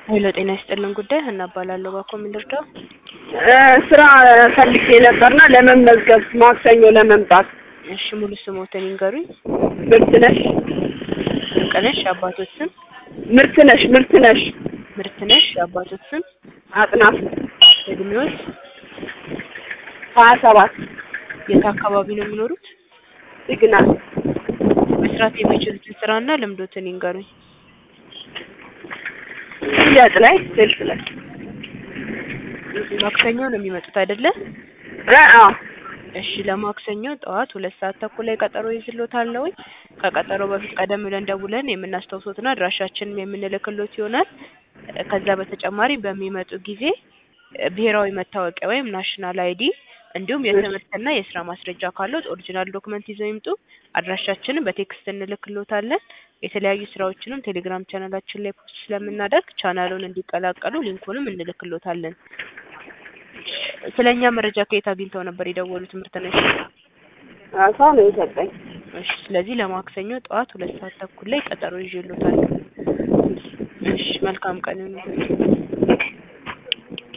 ሄሎ ጤና ይስጥልን ጉዳይ ሀና እባላለሁ። ባኮ ምን ልርዳው? ስራ ፈልጌ ነበርና ለመመዝገብ ማክሰኞ ለመምጣት እሺ ሙሉ ስሞትን ይንገሩኝ። ምርትነሽ ድንቅነሽ የአባቶት ስም፣ ምርትነሽ ምርትነሽ ምርትነሽ የአባቶት ስም፣ አጥናፍ እድሜዎት፣ ሀያ ሰባት የት አካባቢ ነው የሚኖሩት? ሲግናል መስራት የሚችሉትን ስራና ልምዶትን ይንገሩኝ። ሽያጭ ላይ ሴልስ ላይ ማክሰኞ ነው የሚመጡት አይደለ? እ አዎ እሺ ለማክሰኞ ጠዋት ሁለት ሰዓት ተኩል ላይ ቀጠሮ ይዝሎታል። ከቀጠሮ በፊት ቀደም ብለን ደውለን የምናስታውሶትና አድራሻችንን የምንልክሎት ይሆናል። ከዛ በተጨማሪ በሚመጡ ጊዜ ብሔራዊ መታወቂያ ወይም ናሽናል አይዲ እንዲሁም የትምህርትና የስራ ማስረጃ ካለዎት ኦሪጂናል ዶክመንት ይዘው ይምጡ። አድራሻችንን በቴክስት እንልክሎታለን። የተለያዩ ስራዎችንም ቴሌግራም ቻናላችን ላይ ፖስት ስለምናደርግ ቻናሉን እንዲቀላቀሉ ሊንኩንም እንልክሎታለን። ስለኛ መረጃ ከየት አግኝተው ነበር የደወሉት? ትምህርት ነው። ሰው ነው የሰጠኝ። እሺ ስለዚህ ለማክሰኞ ጠዋት ሁለት ሰዓት ተኩል ላይ ቀጠሮ ይዤሎታል። እሺ መልካም ቀን ይሁንልዎት።